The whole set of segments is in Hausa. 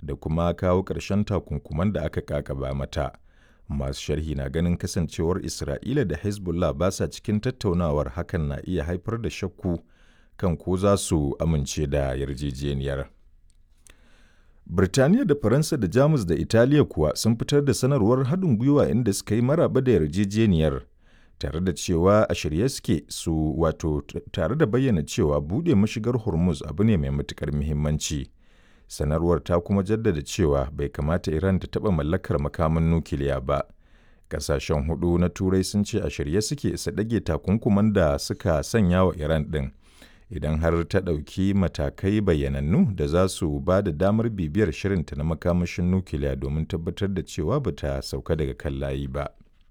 da kuma kawo ƙarshen takunkuman da aka kakaba mata. Masu sharhi na ganin kasancewar Isra'ila da Hezbollah ba sa cikin tattaunawar hakan na iya haifar da shakku kan ko za su amince da yarjejeniyar. Birtaniya da Faransa da Jamus da Italiya kuwa sun fitar da sanarwar haɗin gwiwa inda suka yi maraba da yarjejeniyar tare da cewa a shirye suke su wato tare da bayyana cewa buɗe mashigar Hormuz abu ne mai matuƙar muhimmanci. Sanarwar ta kuma jaddada cewa bai kamata Iran ta taɓa mallakar makaman nukiliya ba. Ƙasashen hudu na Turai sun ce a shirye suke su ɗage takunkuman da suka sanya wa Iran ɗin. idan har ta ɗauki matakai bayyanannu da za su ba da damar bibiyar shirinta na makamashin nukiliya domin tabbatar da cewa ba ta sauka daga kan layi ba.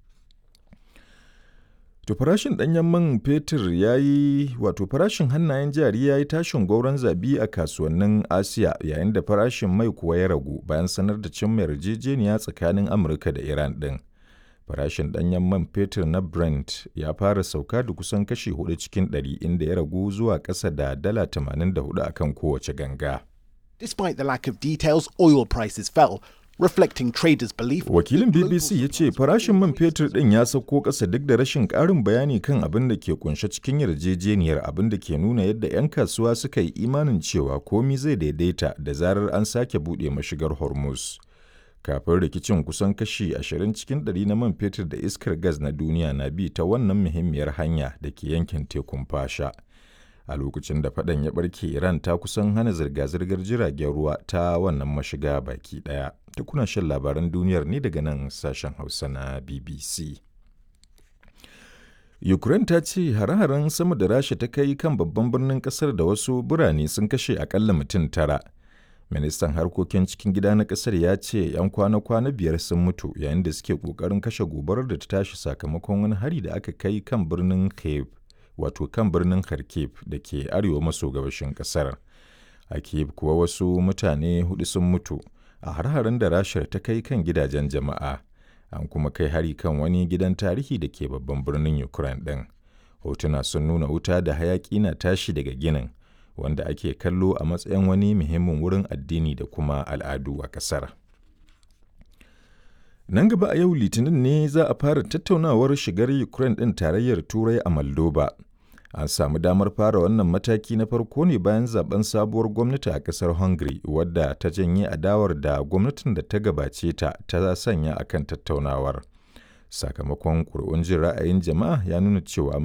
To farashin ɗanyen man fetur ya yi wato farashin hannayen jari ya yi tashin gauron zabi a kasuwannin Asiya yayin da farashin mai kuwa ya ragu bayan sanar da cimma yarjejeniya tsakanin Amurka da Iran ɗin. farashin ɗanyen man fetur na Brent ya fara sauka da kusan kashi hudu cikin ɗari inda ya ragu zuwa ƙasa da dala 84 a kan kowace ganga. Despite the lack of details, oil prices fell, reflecting traders' belief. Wakilin BBC ya ce farashin man fetur ɗin ya sauko ƙasa duk da rashin ƙarin bayani kan abin da ke kunshe cikin yarjejeniyar abin da ke nuna yadda 'yan kasuwa suka yi imanin cewa komi zai daidaita da zarar an sake buɗe mashigar Hormuz. kafin rikicin kusan kashi 20 cikin ɗari na man fetur da iskar gas na duniya na bi ta wannan muhimmiyar hanya da ke yankin tekun fasha a lokacin da faɗan ya ɓarke iran ta kusan hana zirga-zirgar jiragen ruwa ta wannan mashiga baki ɗaya kuna shan labaran duniyar ne daga nan sashen hausa na bbc ukraine ta ce hare-haren sama da rasha ta kai kan babban birnin kasar da wasu birane sun kashe akalla mutum tara ministan harkokin cikin gida na kasar ya ce 'yan kwana-kwana biyar sun mutu yayin da suke kokarin kashe gobarar da ta tashi sakamakon wani hari da aka kai kan birnin kiev wato kan birnin kharkiv da ke arewa maso gabashin kasar a kiev kuwa wasu mutane hudu sun mutu a har-harin da rashar ta kai kan gidajen jama'a an kuma kai hari kan wani gidan tarihi da ke babban birnin ukraine ɗin hotuna sun nuna wuta da hayaƙi na tashi daga ginin wanda ake kallo a matsayin wani muhimmin wurin addini da kuma al'adu a ƙasar. Nan gaba a yau Litinin ne za a fara tattaunawar shigar Ukraine ɗin tarayyar Turai a Moldova. An samu damar fara wannan mataki na farko ne bayan zaben sabuwar gwamnati a ƙasar Hungary wadda ta janye adawar da gwamnatin da ta gabace ta ta sanya akan tattaunawar. Sakamakon ƙuri'un jin ra'ayin jama'a ya nuna cewa